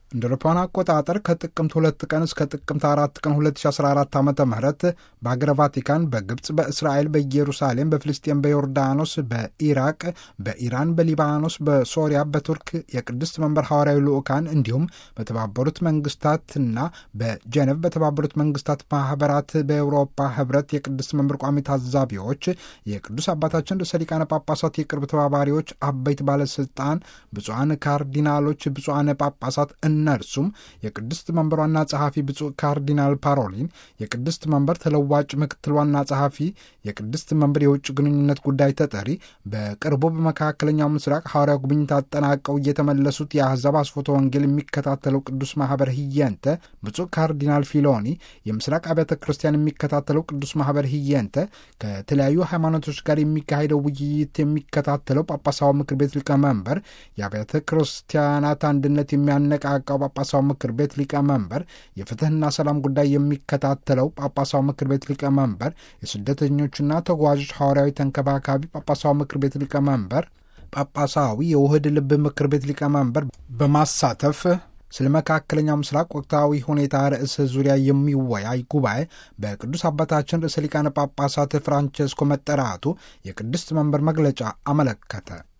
እንደ አውሮፓውያን አቆጣጠር ከጥቅምት ሁለት ቀን እስከ ጥቅምት አራት ቀን 2014 ዓ ም በሀገረ ቫቲካን፣ በግብፅ፣ በእስራኤል፣ በኢየሩሳሌም፣ በፍልስጤን፣ በዮርዳኖስ፣ በኢራቅ፣ በኢራን፣ በሊባኖስ፣ በሶሪያ፣ በቱርክ የቅድስት መንበር ሐዋርያዊ ልዑካን እንዲሁም በተባበሩት መንግስታትና በጀነቭ በተባበሩት መንግስታት ማህበራት በኤውሮፓ ህብረት የቅድስት መንበር ቋሚ ታዛቢዎች የቅዱስ አባታችን ርዕሰ ሊቃነ ጳጳሳት የቅርብ ተባባሪዎች፣ አበይት ባለስልጣን፣ ብፁዓን ካርዲናሎች፣ ብፁዓን ጳጳሳት እነርሱም የቅድስት መንበር ዋና ጸሐፊ ብፁዕ ካርዲናል ፓሮሊን፣ የቅድስት መንበር ተለዋጭ ምክትል ዋና ጸሐፊ፣ የቅድስት መንበር የውጭ ግንኙነት ጉዳይ ተጠሪ፣ በቅርቡ በመካከለኛው ምስራቅ ሐዋርያ ጉብኝት አጠናቀው እየተመለሱት የአሕዛብ አስፎተ ወንጌል የሚከታተለው ቅዱስ ማህበር ህየንተ ብፁዕ ካርዲናል ፊሎኒ፣ የምስራቅ አብያተ ክርስቲያን የሚከታተለው ቅዱስ ማህበር ህየንተ፣ ከተለያዩ ሃይማኖቶች ጋር የሚካሄደው ውይይት የሚከታተለው ጳጳሳዊ ምክር ቤት ሊቀመንበር፣ የአብያተ ክርስቲያናት አንድነት የሚያነቃቃው ጳጳሳዊ ምክር ቤት ሊቀመንበር፣ የፍትህና ሰላም ጉዳይ የሚከታተለው ጳጳሳዊ ምክር ቤት ሊቀመንበር፣ የስደተኞችና ተጓዦች ሐዋርያዊ ተንከባካቢ ጳጳሳዊ ምክር ቤት ሊቀመንበር፣ ጳጳሳዊ የውህድ ልብ ምክር ቤት ሊቀመንበር በማሳተፍ ስለ መካከለኛው ምስራቅ ወቅታዊ ሁኔታ ርዕስ ዙሪያ የሚወያይ ጉባኤ በቅዱስ አባታችን ርዕሰ ሊቃነ ጳጳሳት ፍራንቼስኮ መጠራቱ የቅድስት መንበር መግለጫ አመለከተ።